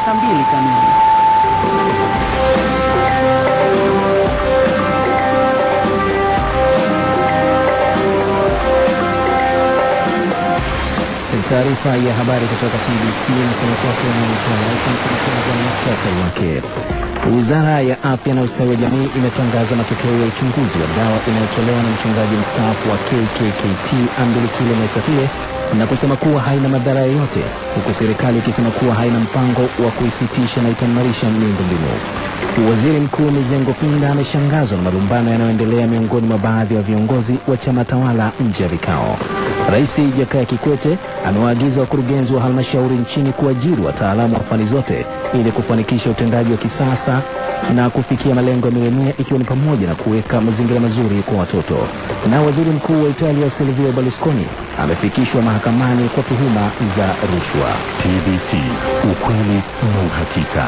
saa mbili kamili. Taarifa ya habari kutoka TBC inasoma kwako na mkwaza na muhtasari wake. Wizara ya Afya na Ustawi wa Jamii imetangaza matokeo ya uchunguzi wa dawa inayotolewa na mchungaji mstaafu wa KKKT Ambulikile Mwaisapile na kusema kuwa haina madhara yoyote, huku serikali ikisema kuwa haina mpango wa kuisitisha na itaimarisha miundombinu. Waziri Mkuu Mizengo Pinda ameshangazwa na malumbano yanayoendelea miongoni mwa baadhi ya viongozi wa chama tawala nje ya vikao. Rais Jakaya Kikwete amewaagiza wakurugenzi wa halmashauri nchini kuajiri wataalamu wa fani zote ili kufanikisha utendaji wa kisasa na kufikia malengo ya milenia ikiwa ni pamoja na kuweka mazingira mazuri kwa watoto. Na waziri mkuu wa Italia Silvio Berlusconi amefikishwa mahakamani kwa tuhuma za rushwa. TBC, ukweli na uhakika.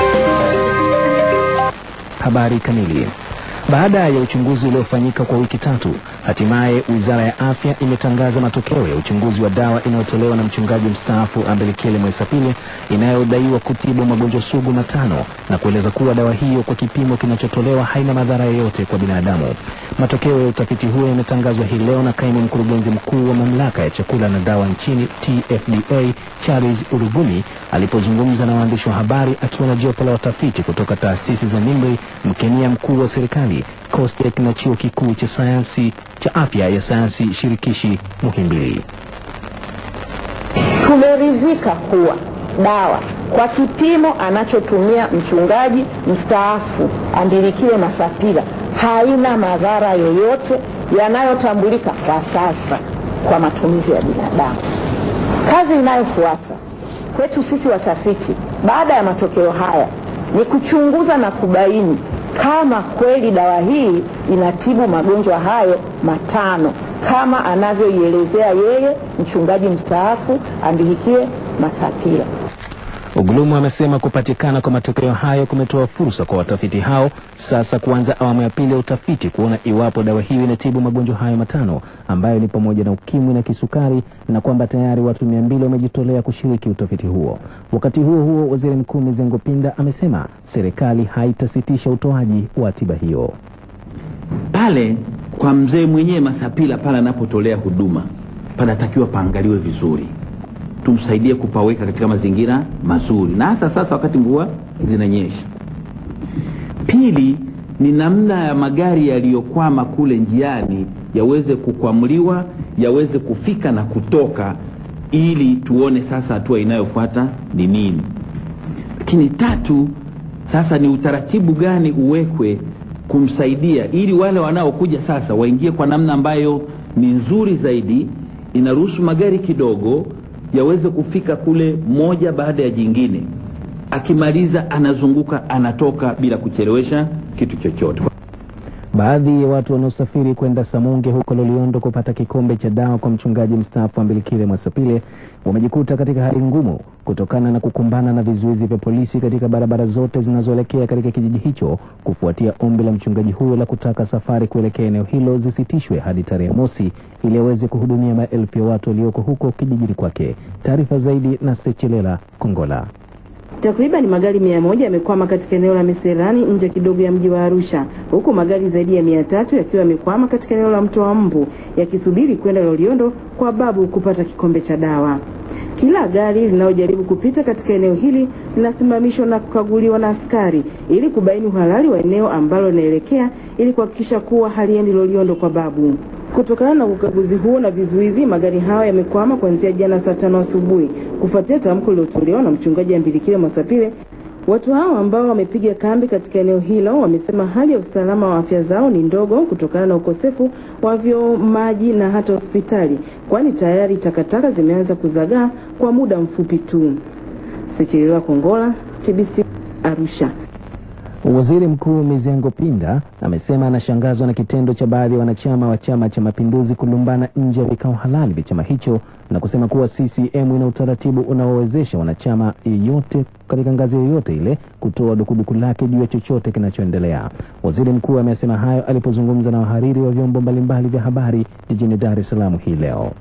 Habari kamili. Baada ya uchunguzi uliofanyika kwa wiki tatu, hatimaye wizara ya afya imetangaza matokeo ya uchunguzi wa dawa inayotolewa na mchungaji mstaafu Ambelikele Mwaisapile inayodaiwa kutibu magonjwa sugu matano na kueleza kuwa dawa hiyo kwa kipimo kinachotolewa haina madhara yoyote kwa binadamu. Matokeo ya utafiti huo yametangazwa hii leo na kaimu mkurugenzi mkuu wa mamlaka ya chakula na dawa nchini TFDA Charles Urugumi alipozungumza na waandishi wa habari akiwa na jopo la watafiti kutoka taasisi za NIMRI, mkemia mkuu wa serikali COSTECH na chuo kikuu cha sayansi cha afya ya sayansi shirikishi Muhimbili. Tumeridhika kuwa dawa kwa kipimo anachotumia mchungaji mstaafu Ambilikile Masapila haina madhara yoyote yanayotambulika kwa sasa kwa matumizi ya binadamu. Kazi inayofuata kwetu sisi watafiti baada ya matokeo haya ni kuchunguza na kubaini kama kweli dawa hii inatibu magonjwa hayo matano kama anavyoielezea yeye mchungaji mstaafu Ambilikile Masapila. Ugulumu amesema kupatikana kwa matokeo hayo kumetoa fursa kwa watafiti hao sasa kuanza awamu ya pili ya utafiti kuona iwapo dawa hiyo inatibu magonjwa hayo matano ambayo ni pamoja na ukimwi na kisukari na kwamba tayari watu mia mbili wamejitolea kushiriki utafiti huo. Wakati huo huo, waziri mkuu Mizengo Pinda amesema serikali haitasitisha utoaji wa tiba hiyo. pale kwa mzee mwenyewe Masapila pale anapotolea huduma panatakiwa paangaliwe vizuri, tumsaidie kupaweka katika mazingira mazuri, na hasa sasa wakati mvua zinanyesha. Pili ni namna ya magari yaliyokwama kule njiani yaweze kukwamuliwa, yaweze kufika na kutoka, ili tuone sasa hatua inayofuata ni nini. Lakini tatu, sasa ni utaratibu gani uwekwe kumsaidia ili wale wanaokuja sasa waingie kwa namna ambayo ni nzuri zaidi, inaruhusu magari kidogo yaweze kufika kule moja baada ya jingine, akimaliza anazunguka anatoka bila kuchelewesha kitu chochote. Baadhi ya watu wanaosafiri kwenda Samunge huko Loliondo kupata kikombe cha dawa kwa mchungaji mstaafu Ambilikile Mwasapile wamejikuta katika hali ngumu kutokana na kukumbana na vizuizi vya polisi katika barabara zote zinazoelekea katika kijiji hicho kufuatia ombi la mchungaji huyo la kutaka safari kuelekea eneo hilo zisitishwe hadi tarehe mosi ili aweze kuhudumia maelfu ya watu walioko huko kijijini kwake. Taarifa zaidi na Sechelela Kongola. Takriban magari mia moja yamekwama katika eneo la Meserani nje kidogo ya mji wa Arusha, huku magari zaidi ya mia tatu yakiwa yamekwama katika eneo la mto wa Mbu yakisubiri kwenda Loliondo kwa babu kupata kikombe cha dawa. Kila gari linalojaribu kupita katika eneo hili linasimamishwa na kukaguliwa na askari ili kubaini uhalali wa eneo ambalo linaelekea ili kuhakikisha kuwa haliendi Loliondo kwa babu. Kutokana na ukaguzi huo na vizuizi, magari hayo yamekwama kuanzia jana saa tano asubuhi kufuatia tamko lililotolewa na mchungaji Ambilikile Mwasapile. Watu hao ambao wamepiga kambi katika eneo hilo wamesema hali ya usalama wa afya zao ni ndogo kutokana na ukosefu wa vyoo, maji na hata hospitali, kwani tayari takataka zimeanza kuzagaa kwa muda mfupi tu. Sechelewa Kongola, TBC Arusha. Waziri Mkuu Mizengo Pinda amesema anashangazwa na kitendo cha baadhi ya wanachama wa Chama cha Mapinduzi kulumbana nje ya vikao halali vya chama hicho na kusema kuwa CCM ina utaratibu unaowezesha wanachama yeyote katika ngazi yoyote ile kutoa dukuduku lake juu ya chochote kinachoendelea. Waziri Mkuu amesema hayo alipozungumza na wahariri wa vyombo mbalimbali vya habari jijini Dar es Salaam hii leo.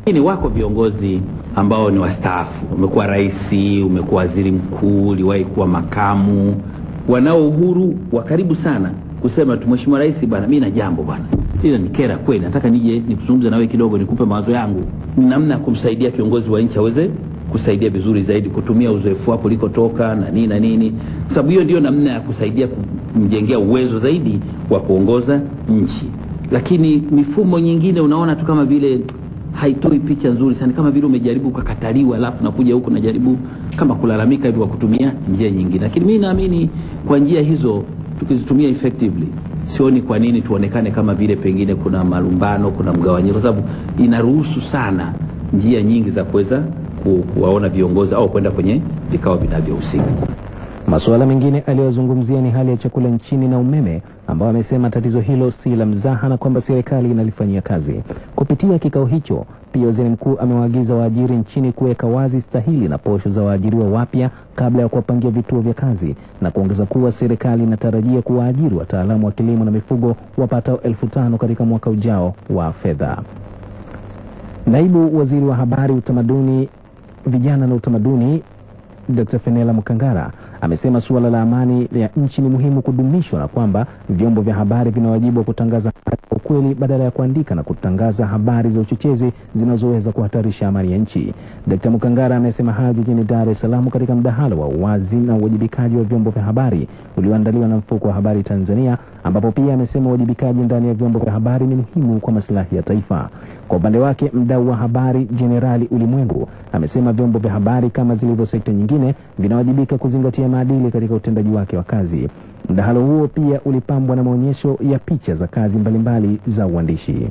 Lakini wako viongozi ambao ni wastaafu, umekuwa rais, umekuwa waziri mkuu, uliwahi kuwa makamu, wanao uhuru wa karibu sana kusema tu, mheshimiwa rais, bwana, mimi na jambo bwana, hilo ni kera kweli, nataka nije nikuzungumze na wewe kidogo, nikupe mawazo yangu, ni namna ya kumsaidia kiongozi wa nchi aweze kusaidia vizuri zaidi, kutumia uzoefu wako ulikotoka na nini na nini, kwa sababu hiyo ndio namna ya kusaidia kumjengea uwezo zaidi wa kuongoza nchi. Lakini mifumo nyingine unaona tu kama vile haitoi picha nzuri sana, kama vile umejaribu ukakataliwa, alafu nakuja huku najaribu kama kulalamika hivi kwa kutumia njia nyingine. Lakini mimi naamini kwa njia hizo tukizitumia effectively, sioni kwa nini tuonekane kama vile pengine kuna malumbano, kuna mgawanyiko, kwa sababu inaruhusu sana njia nyingi za kuweza ku- kuwaona viongozi au kwenda kwenye vikao vinavyohusika. Masuala mengine aliyozungumzia ni hali ya chakula nchini na umeme, ambao amesema tatizo hilo si la mzaha na kwamba serikali inalifanyia kazi. Kupitia kikao hicho, pia waziri mkuu amewaagiza waajiri nchini kuweka wazi stahili na posho za waajiriwa wapya kabla ya kuwapangia vituo vya kazi, na kuongeza kuwa serikali inatarajia kuwaajiri wataalamu wa kilimo na mifugo wapatao elfu tano katika mwaka ujao wa fedha. Naibu waziri wa habari, utamaduni, vijana na utamaduni Dr. Fenela Mukangara amesema suala la amani ya nchi ni muhimu kudumishwa na kwamba vyombo vya habari vina wajibu wa kutangaza habari kwa ukweli badala ya kuandika na kutangaza habari za uchochezi zinazoweza kuhatarisha amani ya nchi. Dr. Mukangara amesema hayo jijini Dar es Salaam katika mdahalo wa uwazi na uwajibikaji wa vyombo vya habari ulioandaliwa na mfuko wa habari Tanzania, ambapo pia amesema uwajibikaji ndani ya vyombo vya habari ni muhimu kwa maslahi ya taifa. Kwa upande wake, mdau wa habari Jenerali Ulimwengu amesema vyombo vya habari kama zilivyo sekta nyingine vinawajibika kuzingatia maadili katika utendaji wake wa kazi. Mdahalo huo pia ulipambwa na maonyesho ya picha za kazi mbalimbali za uandishi.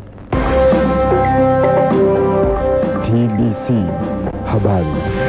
TBC Habari.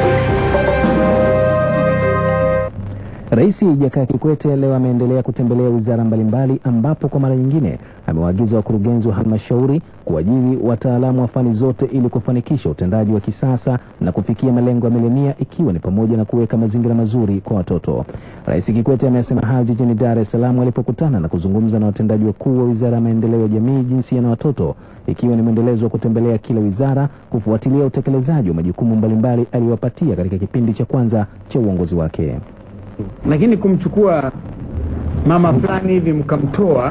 Rais Jakaya Kikwete leo ameendelea kutembelea wizara mbalimbali ambapo kwa mara nyingine amewaagiza wakurugenzi wa halmashauri kuajiri wataalamu wa fani zote ili kufanikisha utendaji wa kisasa na kufikia malengo ya milenia ikiwa ni pamoja na kuweka mazingira mazuri kwa watoto. Rais Kikwete amesema hayo jijini Dar es Salaam alipokutana na kuzungumza na watendaji wakuu wa wizara ya maendeleo ya jamii, jinsia na watoto, ikiwa ni mwendelezo wa kutembelea kila wizara kufuatilia utekelezaji wa majukumu mbalimbali aliyowapatia katika kipindi cha kwanza cha uongozi wake. lakini kumchukua mama fulani hivi mkamtoa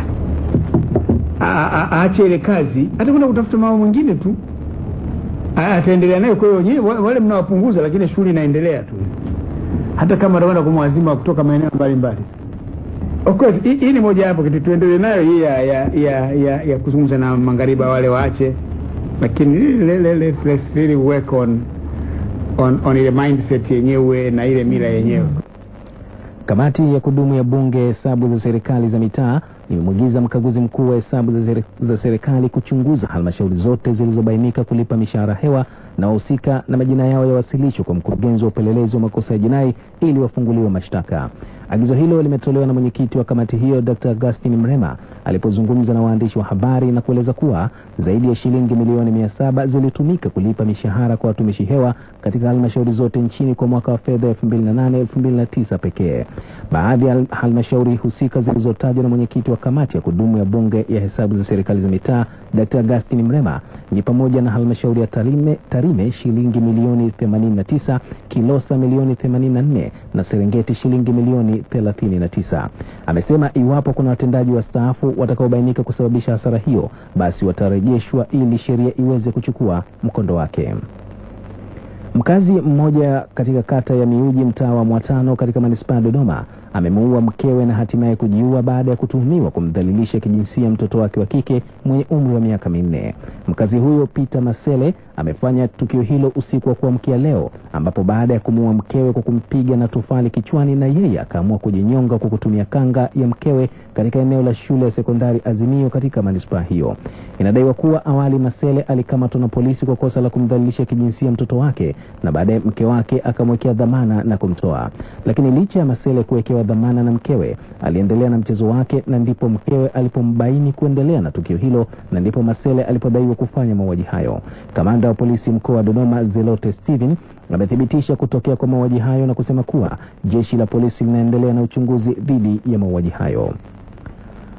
a- a- aache ile kazi, atakwenda kutafuta mama mwingine tu A- ataendelea nayo. Kwa hiyo wenyewe wa- wale mnawapunguza, lakini shughuli inaendelea tu, hata kama atakwenda kumwazima kutoka maeneo mbalimbali. Of course hii hii ni moja hapo kitu tuendelee nayo hii ya, ya, ya, ya, ya kuzungumza na maghariba wale waache, lakini le, le, let's, let's really work on, on, on ile mindset yenyewe na ile mila yenyewe. Kamati ya kudumu ya Bunge ya hesabu za serikali za mitaa imemwagiza mkaguzi mkuu wa hesabu za seri- za serikali kuchunguza halmashauri zote zilizobainika kulipa mishahara hewa na wahusika na majina yao yawasilishwe kwa mkurugenzi wa upelelezi wa makosa ya jinai ili wafunguliwe mashtaka. Agizo hilo limetolewa na mwenyekiti wa kamati hiyo Dr. Augustin Mrema alipozungumza na waandishi wa habari na kueleza kuwa zaidi ya shilingi milioni mia saba zilitumika kulipa mishahara kwa watumishi hewa katika halmashauri zote nchini kwa mwaka wa fedha 2008-2009 pekee. Baadhi ya halmashauri husika zilizotajwa na mwenyekiti wa kamati ya kudumu ya bunge ya hesabu za serikali za mitaa Dr. Augustin Mrema ni pamoja na halmashauri ya Tarime, Tarime shilingi milioni 89, Kilosa milioni 84 na Serengeti shilingi milioni 39. Amesema iwapo kuna watendaji wastaafu watakaobainika kusababisha hasara hiyo, basi watarejeshwa ili sheria iweze kuchukua mkondo wake. Mkazi mmoja katika kata ya Miuji mtaa wa Mwatano katika manispaa ya Dodoma amemuua mkewe na hatimaye kujiua baada ya kutuhumiwa kumdhalilisha kijinsia mtoto wake wa kike mwenye umri wa miaka minne. Mkazi huyo Peter Masele amefanya tukio hilo usiku wa kuamkia leo, ambapo baada ya kumuua mkewe kwa kumpiga na tufali kichwani, na yeye akaamua kujinyonga kwa kutumia kanga ya mkewe katika eneo la shule ya sekondari Azimio katika manispaa hiyo. Inadaiwa kuwa awali Masele alikamatwa na polisi kwa kosa la kumdhalilisha kijinsia mtoto wake na baadaye mke wake akamwekea dhamana na kumtoa. Lakini licha ya Masele kuwekewa dhamana na mkewe, aliendelea na mchezo wake, na ndipo mkewe alipombaini kuendelea na tukio hilo, na ndipo Masele alipodaiwa kufanya mauaji hayo. Kamanda wa polisi mkoa wa Dodoma Zelote Steven amethibitisha kutokea kwa mauaji hayo na kusema kuwa jeshi la polisi linaendelea na uchunguzi dhidi ya mauaji hayo.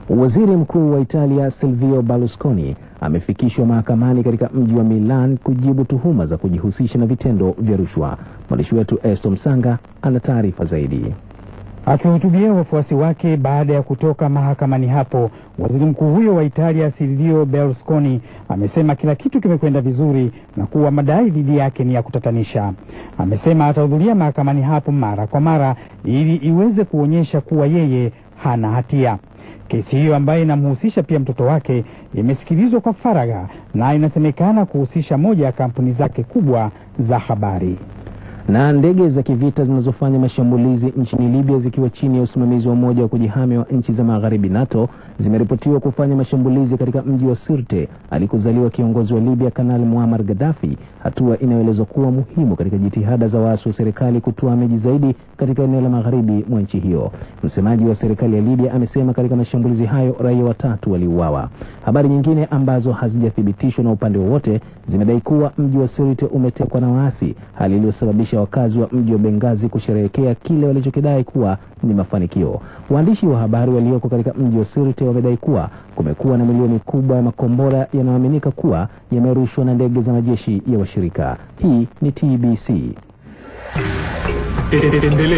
Waziri Mkuu wa Italia Silvio Berlusconi amefikishwa mahakamani katika mji wa Milan kujibu tuhuma za kujihusisha na vitendo vya rushwa. Mwandishi wetu Esto Msanga ana taarifa zaidi. Akihutubia wafuasi wake baada ya kutoka mahakamani hapo, waziri mkuu huyo wa Italia Silvio Berlusconi amesema kila kitu kimekwenda vizuri na kuwa madai dhidi yake ni ya kutatanisha. Amesema atahudhuria mahakamani hapo mara kwa mara ili iweze kuonyesha kuwa yeye hana hatia. Kesi hiyo ambayo inamhusisha pia mtoto wake imesikilizwa kwa faragha na inasemekana kuhusisha moja ya kampuni zake kubwa za habari na ndege za kivita zinazofanya mashambulizi nchini Libya zikiwa chini ya usimamizi wa Umoja wa kujihami wa nchi za Magharibi NATO zimeripotiwa kufanya mashambulizi katika mji wa Sirte alikozaliwa kiongozi wa Libya Kanali Muammar Gaddafi, hatua inayoelezwa kuwa muhimu katika jitihada za waasi wa serikali kutoa miji zaidi katika eneo la magharibi mwa nchi hiyo. Msemaji wa serikali ya Libya amesema katika mashambulizi hayo raia watatu waliuawa. Habari nyingine ambazo hazijathibitishwa na upande wowote zimedai kuwa mji wa Sirte umetekwa na waasi, hali iliyosababisha wakazi wa mji wa Bengazi kusherehekea kile walichokidai kuwa ni mafanikio. Waandishi wa habari walioko katika mji wa Sirte wamedai kuwa kumekuwa na milioni kubwa ya makombora yanayoaminika kuwa yamerushwa na ndege za majeshi ya washirika. Hii ni TBC.